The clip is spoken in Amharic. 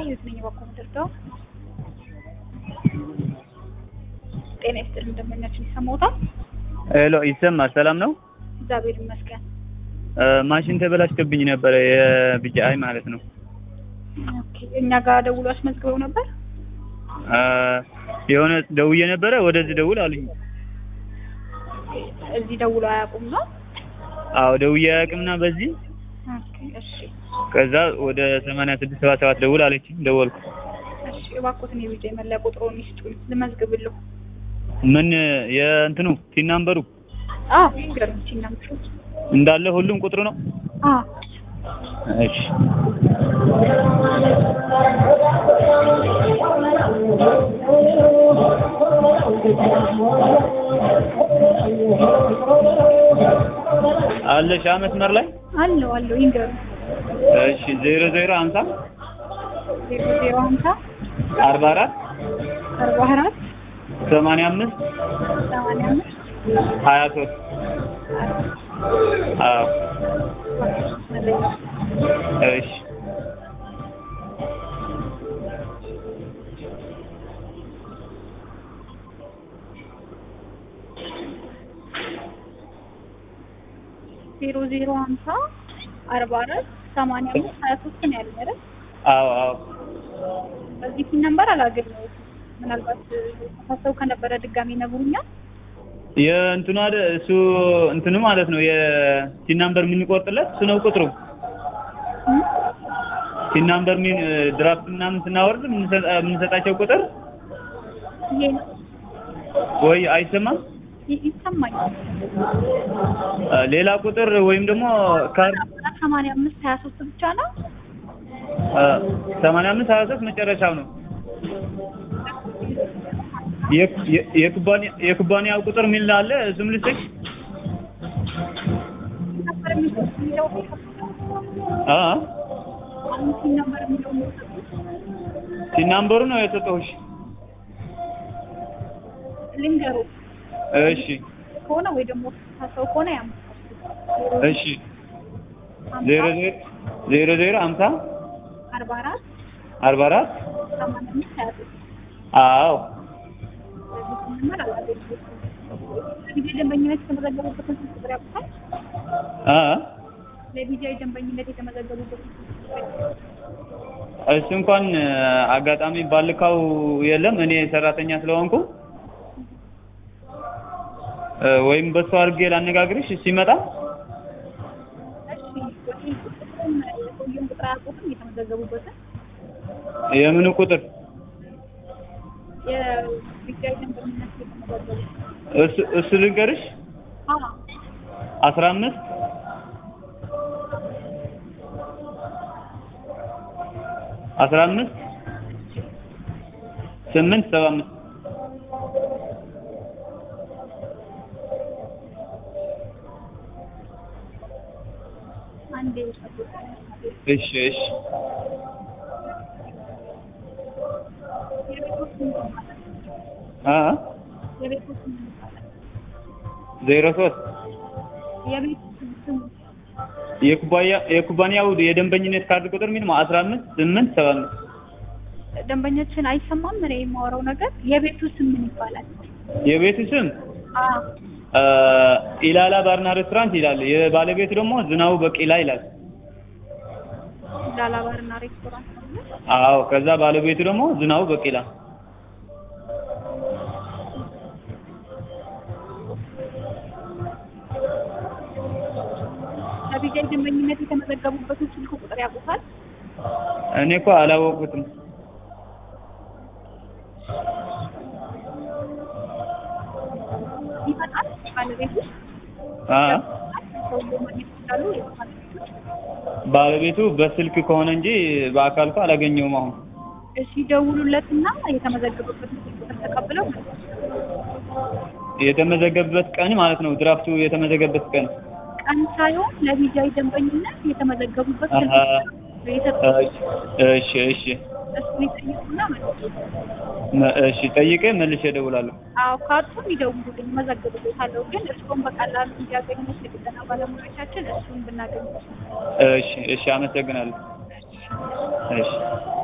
የት ነኝ በኩል ድርዳው ጤና ይስጥልኝ ደንበኛችን ይሰማዎታል? ሄሎ ይሰማል። ሰላም ነው? እግዚአብሔር ይመስገን። ማሽን ተበላሽቶብኝ ነበረ የቢጂአይ ማለት ነው። ኦኬ እኛ ጋር ደውሎ አስመዝግበው ነበር? አ፣ የሆነ ደውዬ ነበረ ወደዚህ ደውል አሉኝ። እዚህ ደውሎ አያውቁም ነው? አዎ ደውዬ አያውቅምና በዚህ ኦኬ እሺ ከዛ ወደ ሰማንያ ስድስት ሰባ ሰባት ደውል አለችኝ። ደወልኩ። እሺ እባክዎትን የቢጂአይ መለያ ቁጥሩን ይስጡኝ ልመዝግብልዎ። ምን የእንትኑ ቲን ናምበሩ አዎ ይገርም ሲናምሹ እንዳለ ሁሉም ቁጥሩ ነው። አዎ እሺ አለሽ መስመር ላይ አለው አለው ይንገሩኝ። እሺ ዜሮ ዜሮ ሀምሳ ዜሮ ዜሮ ሀምሳ አርባ አራት አርባ አራት ሰማንያ አምስት ሰማንያ አምስት ሀያ ሶስት አዎ እሺ ዜሮ ዜሮ ሀምሳ አርባ አራት ሰማንያ አምስት ሀያ ሶስት ነው ያለኝ አይደል? አዎ አዎ በዚህ ፊት ነምበር አላገኘሁትም። ምናልባት ተሳሰው ከነበረ ድጋሚ ይነግሩኛል። የእንትኑ አይደል እሱ እንትኑ ማለት ነው የቲን ናምበር የምንቆርጥለት እሱ ነው ቁጥሩ እም? ቲን ናምበር ምን ድራፍት ምናምን ስናወርድ የምንሰጣ- የምንሰጣቸው ቁጥር ይሄ ነው ወይ አይሰማም ይ- ይሰማኛል። አ፣ ሌላ ቁጥር ወይም ደግሞ ካርድ አራት ሰማንያ አምስት ሀያ ሶስት ብቻ ነው። ሰማንያ አምስት ሀያ ሶስት መጨረሻው ነው የ- የ- የኩባንያ የኩባንያው ቁጥር የሚል አለ እሱም ልስጥሽ ነበር የሚለው አ አሁን ነበር የሚለው ቲን ናምበሩ ነው የሰጠሁሽ ልንገሩ እሺ ከሆነ ወይ ደግሞ ተሳሰው ከሆነ ያም እሺ ዜሮ ዜሮ ዜሮ ዜሮ ሀምሳ አርባ አራት አርባ አራት ሰማንያ አምስት ሀያ ሶስት አዎ በዚህ ነበር አላገኘሁትም። ለቢጃይ ደንበኝነት የተመዘገቡበትን ስልክ ቁጥር ያውቁታል? አ ለቢጃይ ደንበኝነት የተመዘገቡበትን ስልክ ቁጥር ያውቁታል? እሱ እንኳን አጋጣሚ ባልካው የለም እኔ ሰራተኛ ስለሆንኩ እ፣ ወይም በሱ አድርጌ ላነጋግርሽ ሲመጣ እሺ ወይ ቁጥሩን የሰውየውን ቁጥር አያውቁትም? የተመዘገቡበትን የምኑ ቁጥር የቢጃይ ደንበኝነት የተመዘገቡ እሱ እሱ ልንገርሽ አዎ አስራ አምስት አስራ አምስት ስምንት ሰባ አምስት አንዴ ይሰጡታል። እሺ እሺ የቤቶች ስም ማለት ነው። አ የቤቶች ስም ማለት ነው። ዜሮ ሶስት የቤት ስም የኩባያ የኩባንያው የደንበኝነት ካርድ ቁጥር ምን ነው አስራ አምስት ስምንት ሰባ አምስት ደንበኞችን አይሰማም። እኔ የማወራው ነገር የቤቱ ስም ምን ይባላል? የቤቱ ስም አዎ አ፣ ኢላላ ባርና ሬስቶራንት ይላል። የባለቤቱ ደግሞ ዝናቡ በቂላ ይላል። ላላ ባርና ሬስቶራንት ነው። አዎ ከዛ ባለቤቱ ደግሞ ዝናቡ በቂላ ለቢጃይ ደንበኝነት የተመዘገቡበትን ስልክ ቁጥር ያውቁታል? እኔ እኮ አላወቁትም። ይመጣል ባለቤቱ አ ሰውዬው ማግኘት ይችላሉ። ባለቤቶች ባለቤቱ በስልክ ከሆነ እንጂ በአካል እኮ አላገኘውም። አሁን እሺ ደውሉለትና የተመዘገበበትን ስልክ ቁጥር ተቀብለው የተመዘገበበት ቀን ማለት ነው። ድራፍቱ የተመዘገበበት ቀን ቀን ሳይሆን ለቢጃይ ደንበኝነት የተመዘገቡበት ስልክ አሀ። ቁጥር የሰጡት እሺ እሺ እሱን ይጠይቁና ማለት ነው። መ- እሺ ጠይቄ መልሼ እደውላለሁ። አዎ ካጡም ይደውሉልኝ፣ መዘግብሎታለሁ። ግን እርስዎን በቀላሉ እንዲያገኙት የጥገና ባለሙያዎቻችን እሱን ብናገኝ እሺ እሺ አመሰግናለሁ። እሺ